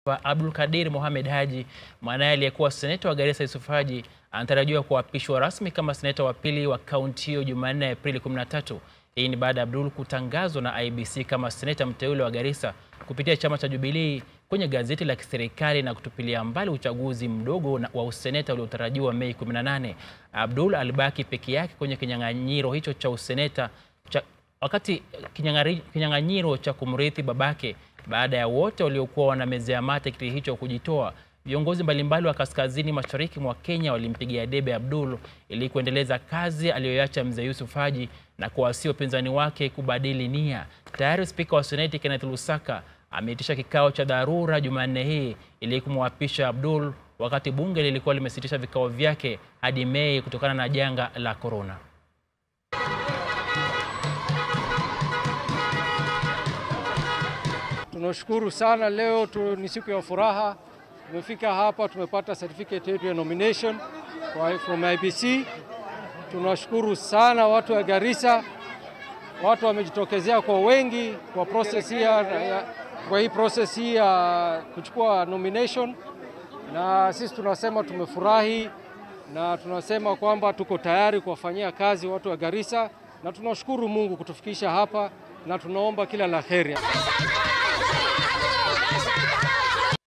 wa Abdul Kadir Mohamed Haji, mwanaye aliyekuwa seneta wa Garissa Yusuf Haji, anatarajiwa kuapishwa rasmi kama seneta wa pili wa kaunti hiyo Jumanne Aprili 13. Hii ni baada ya Abdul kutangazwa na IEBC kama seneta mteule wa Garissa kupitia chama cha Jubilee kwenye gazeti la kiserikali na kutupilia mbali uchaguzi mdogo wa useneta uliotarajiwa Mei 18. Abdul alibaki peke yake kwenye kinyang'anyiro hicho cha useneta cha, wakati kinyang'anyiro cha kumrithi babake baada ya wote waliokuwa wanamezea mate kiti hicho kujitoa. Viongozi mbalimbali wa kaskazini mashariki mwa Kenya walimpigia debe Abdul ili kuendeleza kazi aliyoacha mzee Yusuf Haji na kuwasia upinzani wake kubadili nia. Tayari spika wa seneti Kenneth Lusaka ameitisha kikao cha dharura Jumanne hii ili kumwapisha Abdul wakati bunge lilikuwa limesitisha vikao vyake hadi Mei kutokana na janga la korona. Tunashukuru sana leo tu, ni siku ya furaha. Tumefika hapa tumepata certificate yetu ya nomination kwa from IEBC. Tunashukuru sana watu wa Garissa, watu wamejitokezea kwa wengi kwa process hii ya, kwa hii process hii ya kuchukua nomination, na sisi tunasema tumefurahi na tunasema kwamba tuko tayari kuwafanyia kazi watu wa Garissa, na tunashukuru Mungu kutufikisha hapa na tunaomba kila la heri.